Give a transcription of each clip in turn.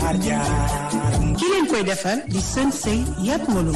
jaar jaar ki leen koy defar di sën sëy yat molu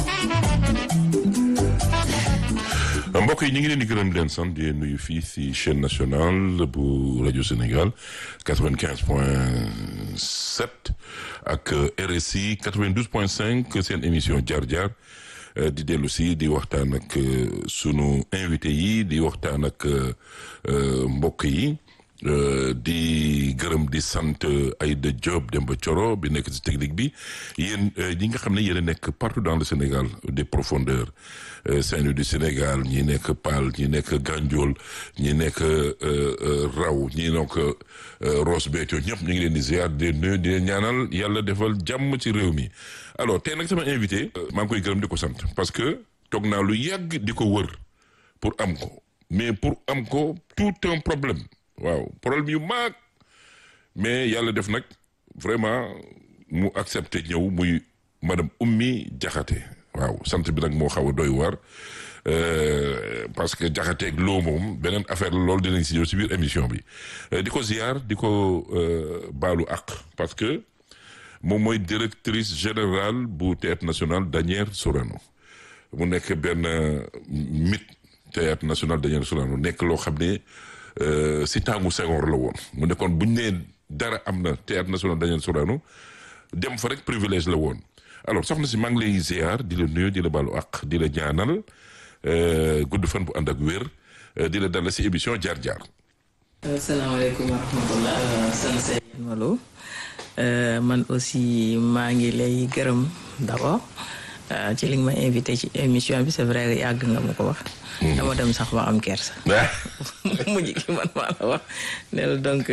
mbokk yi ñu ngi leen di gërëm di leen sant di nuyu fii si chaîne nationale bu rajo Sénégal quatre-vingt-quinze point sept ak RSI quatre-vingt-douze point cinq seen émission jaar jaar di dellu si di waxtaan ak sunu invité yi di waxtaan ak mbokk yi di gërëm di sant Aïda Diop Demba Thioro bi nekk ci technique bi yéen ñi nga xam ne yéen a nekk partout dans le Sénégal des profondeurs Saint-Louis du Sénégal ñi nekk Paal ñi nekk Gandiol ñi nekk Raw ñi nekk Ross Béthio ñëpp ñu ngi leen di ziar di leen nuyu di leen ñaanal yàlla defal jàmm ci réew mi alors tey nag sama invité maa ngi koy gërëm di ko sant parce que toog naa lu yàgg di ko wër pour am ko mais pour am ko tout un problème waaw problème yu maag mais yàlla def nag vraiment mu accepté ñëw muy madame Oumy Diakhaté waaw sant bi nag moo xaw a doy waar parce que Diakhaté ak loo moom beneen affaire la loolu dinañ si ñëw si biir émission bi di ko ziar di ko baalu àq parce que moom mooy directrice générale bu théâtre national Daniel Sorano mu nekk benn mythe théâtre national Daniel Sorano nekk loo xam ne si tàngu Senghor la woon mu nekkoon buñ nee dara am na théâtre national Daniel Sorano dem fa rek privilège la woon alors soxna si maa ngi lay ziar di la nuyu di la baalu àq di la ñaanal gudd fan bu ànd ak wér di la dalal si émission jaar jaar. asalaamaaleykum wa rahmatullah san sey malo man aussi maa ngi lay gërëm d'abord ci li nga ma invité ci émission bi c'est vrai que yàgg nga ma ko wax dama dem sax ba am kersa mujj ki man maa la wax ne la donc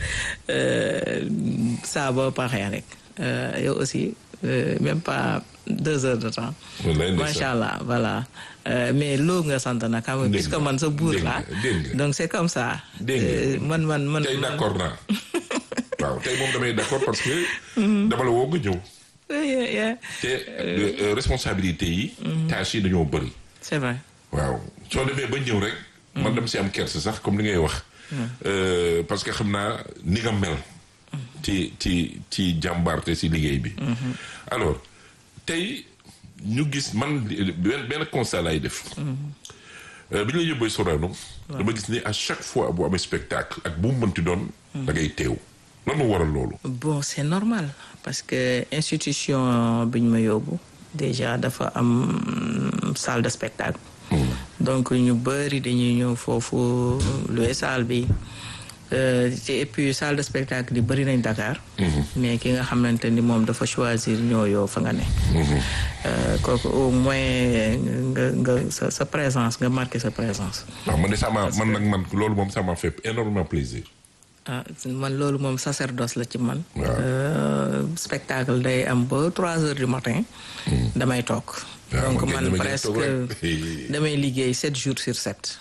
saa boo paxee rek yow aussi même pas deux heures de temps macha allah voilà mais loo nga sant nag xam nga puisque man sa buur la donc c'est comme ça man man man tey d'accord naa waaw tey moom damay d'accord parce que dama la woo nga ñëw te responsabilité yi tâches yi dañoo bëri c'est vrai waaw soo demee ba ñëw rek man dama si am kersa sax comme li ngay wax parce que xam naa ni nga mel ci ci ci jàmbaarte si liggéey bi alors tey ñu gis man benn benn constat lay def bi ñu la yóbbee Sorano dama gis ni à chaque fois bu amee spectacle ak bu mu mënti doon da ngay teew lan moo waral loolu bon c'est normal parce que institution bi ñu ma yóbbu déjà dafa am salle de spectacle donc ñu bëri dañuy ñëw foofu loué salle bi et puis salle de spectacle yi bëri nañ Dakar mais ki nga xamante ni moom dafa choisir ñoo yow fa nga ne kooku au moins nga nga sa sa présence nga marqué sa présence waaw man de sama man nag man loolu moom ça m'a fait énormément plaisir ah man loolu moom sacerdoce la ci man spectacle day am ba trois heures du matin damay toog donc man presque damay liggéey sept jours sur sept